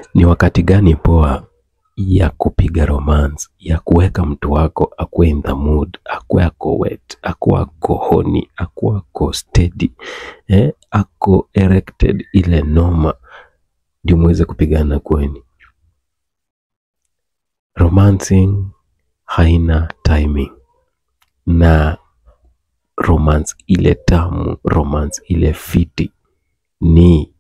Ni wakati gani poa ya kupiga romance, ya kuweka mtu wako akuwe in the mood, akuwe ako wet, akuwe ako horny, akuwe ako steady, eh, ako erected ile noma, ndio muweze kupigana kweni. Romancing haina timing na romance ile tamu, romance ile fiti ni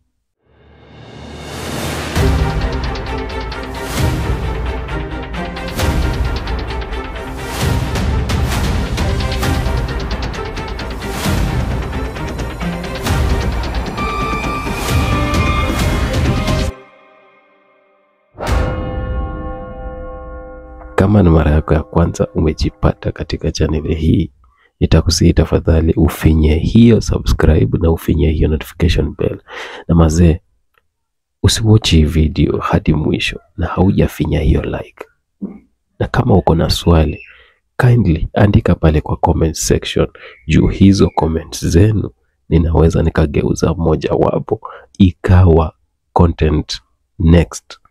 Kama ni mara yako ya kwanza umejipata katika chaneli hii, nitakusihi tafadhali ufinye hiyo subscribe na ufinye hiyo notification bell. Na mazee, usiwatch hii video hadi mwisho na haujafinya hiyo like. Na kama uko na swali, kindly andika pale kwa comment section, juu hizo comments zenu ninaweza nikageuza moja wapo ikawa content next.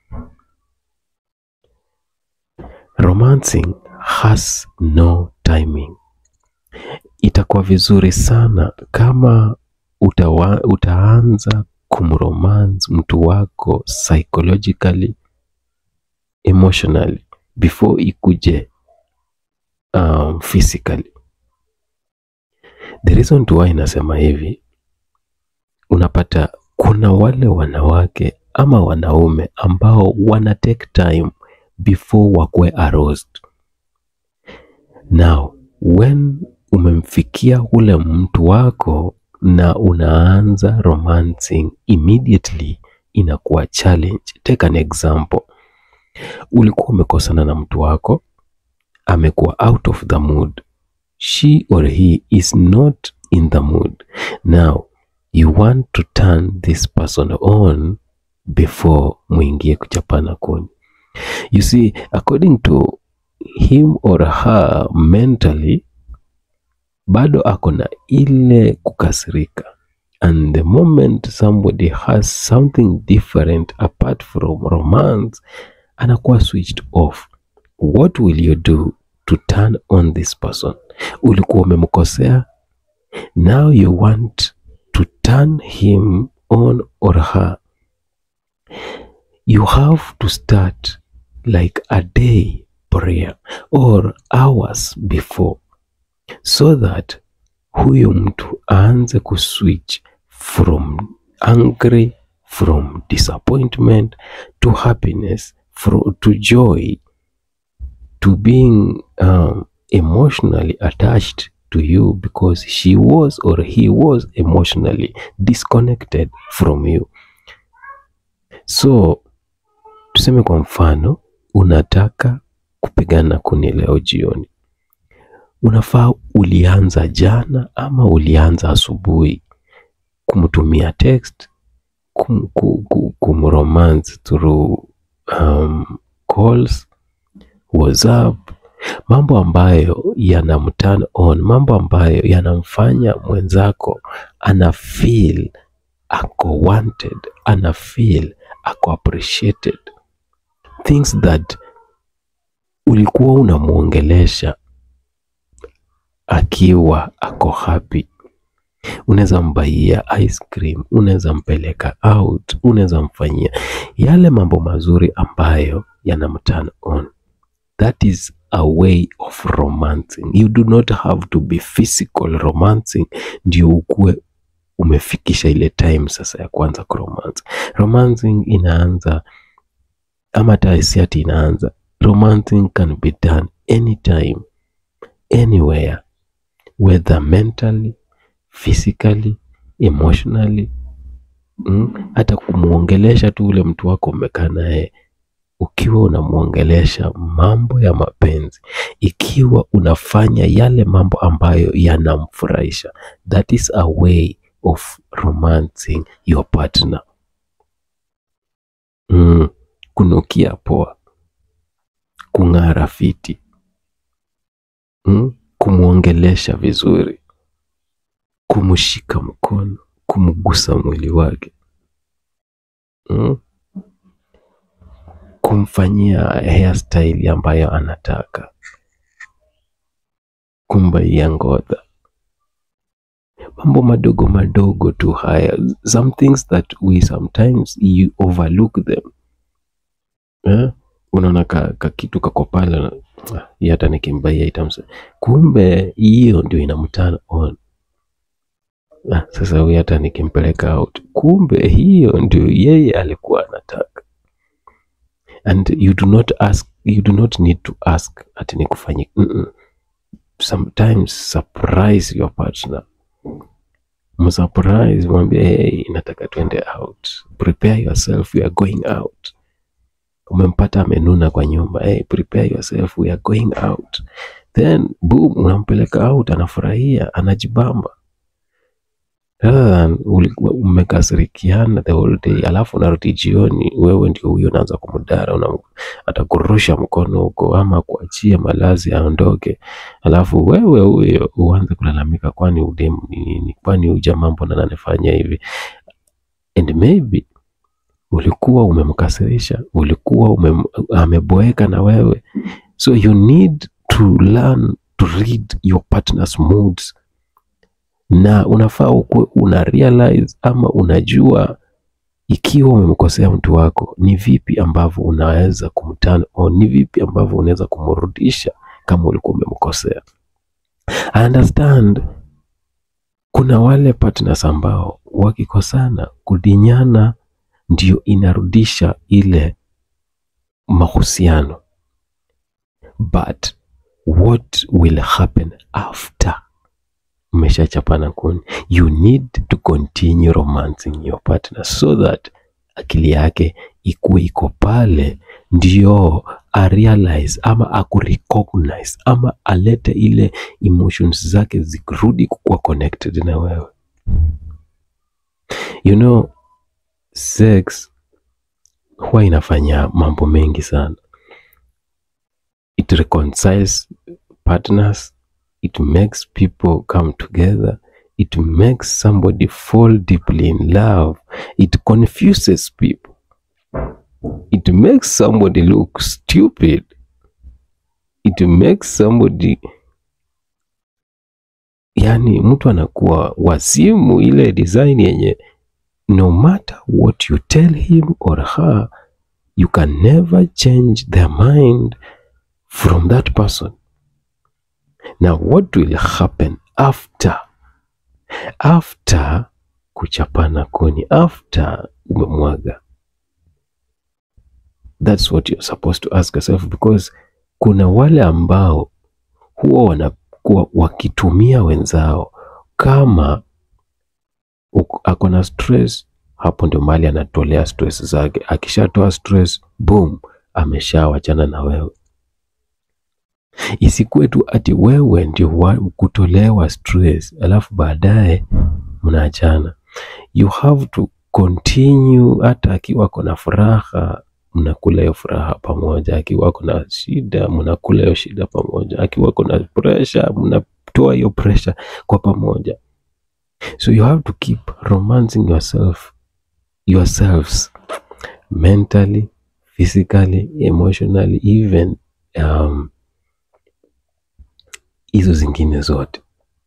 Romancing has no timing. Itakuwa vizuri sana kama utawa, utaanza kumromance mtu wako psychologically, emotionally before ikuje um, physically. The reason to why inasema hivi, unapata kuna wale wanawake ama wanaume ambao wana take time before wakuwe aroused. Now, when umemfikia ule mtu wako na unaanza romancing immediately, inakuwa challenge. Take an example. Ulikuwa umekosana na mtu wako, amekuwa out of the mood, she or he is not in the mood. Now you want to turn this person on before muingie kuchapana kuni. You see, according to him or her mentally, bado ako na ile kukasirika. And the moment somebody has something different apart from romance, anakuwa switched off. What will you do to turn on this person? Ulikuwa umemkosea, now you want to turn him on or her. You have to start like a day prayer or hours before so that huyu mtu aanze kuswitch from angry from disappointment to happiness fro to joy to being um, emotionally attached to you because she was or he was emotionally disconnected from you so tuseme kwa mfano unataka kupigana kuni leo jioni unafaa ulianza jana ama ulianza asubuhi kumtumia text kum, kum, kum, kumromance through um, calls whatsapp mambo ambayo yanamturn on mambo ambayo yanamfanya mwenzako ana feel ako wanted ana feel ako appreciated things that ulikuwa unamwongelesha akiwa ako happy unaweza mbaia ice cream unaweza mpeleka out unaweza mfanyia yale mambo mazuri ambayo yanamturn on that is a way of romancing you do not have to be physical romancing ndio ukuwe umefikisha ile time sasa ya kuanza kuromance romancing inaanza ama hata si ati inaanza romancing can be done anytime anywhere whether mentally physically emotionally mm, hata kumwongelesha tu ule mtu wako umekaa naye ukiwa unamwongelesha mambo ya mapenzi ikiwa unafanya yale mambo ambayo yanamfurahisha that is a way of romancing your partner mm, kunukia poa kung'ara fiti mm, kumwongelesha vizuri kumshika mkono kumgusa mwili wake mm. kumfanyia hairstyle ambayo anataka, kumbaia ngodha, mambo madogo madogo tu haya, some things that we sometimes you overlook them eh? Unaona ka, ka kitu kako pale, ah, hii hata nikimbaia itamsa, kumbe hiyo ndio inamturn on. Ah, sasa huyu hata nikimpeleka out, kumbe hiyo ndio yeye alikuwa anataka. And you do not ask, you do not need to ask ati nikufanyie. Mm -mm. Sometimes surprise your partner, msurprise, mwambie hey, nataka tuende out, prepare yourself, we are going out. Umempata amenuna kwa nyumba, hey, prepare yourself, we are going out. Then boom, unampeleka out, anafurahia, anajibamba rather than ulikuwa umekasirikiana the whole day, alafu unarudi jioni, wewe ndio huyo unaanza kumdara, una atakurusha mkono huko ama kuachia malazi aondoke, alafu wewe huyo uanze kulalamika, kwani udemu ni nini? Kwani huyu jamaa mbona ananifanya hivi? And maybe ulikuwa umemkasirisha, ulikuwa umem, ameboeka na wewe, so you need to learn to read your partner's moods na unafaa ukuwe una realize ama unajua ikiwa umemkosea mtu wako, ni vipi ambavyo unaweza kumturn on, ni vipi ambavyo unaweza kumrudisha kama ulikuwa umemkosea. I understand kuna wale partners ambao wakikosana, kudinyana ndio inarudisha ile mahusiano, but what will happen after mmeshachapana kuni, you need to continue romancing your partner so that akili yake ikuwe iko pale, ndio a realize ama akurecognize ama alete ile emotions zake zirudi kuwa connected na wewe. You know, sex huwa inafanya mambo mengi sana. It reconciles partners it makes people come together it makes somebody fall deeply in love it confuses people it makes somebody look stupid it makes somebody yani mtu anakuwa wazimu ile design yenye no matter what you tell him or her you can never change their mind from that person Now what will happen after after kuchapana kuni, after umemwaga? That's what you're supposed to ask yourself, because kuna wale ambao huwa wanakuwa wakitumia wenzao kama ako na stress, hapo ndio mahali anatolea stress zake. Akishatoa stress, boom, ameshawachana na wewe. Isikuwe tu ati wewe ndio wa kutolewa stress alafu baadaye mnaachana. You have to continue, hata akiwa kuna furaha mnakula hiyo furaha pamoja, akiwa kuna shida mnakula hiyo shida pamoja, akiwa kuna pressure mnatoa hiyo pressure kwa pamoja. So you have to keep romancing yourself yourselves mentally, physically, emotionally, even um, hizo zingine zote.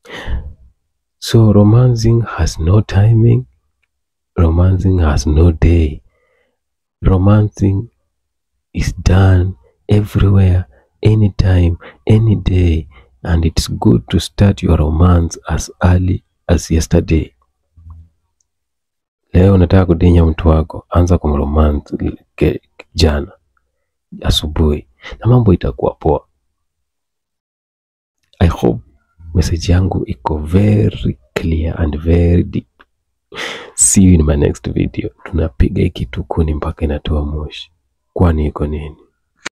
So romancing has no timing, romancing has no day. Romancing is done everywhere, anytime, any day, and it's good to start your romance as early as yesterday. Leo unataka kudinya mtu wako, anza kumromance ke- jana asubuhi, na mambo itakuwa poa. I hope message yangu iko very clear and very deep. See you in my next video. Tunapiga hii kitu kuni mpaka inatoa moshi, kwani iko nini?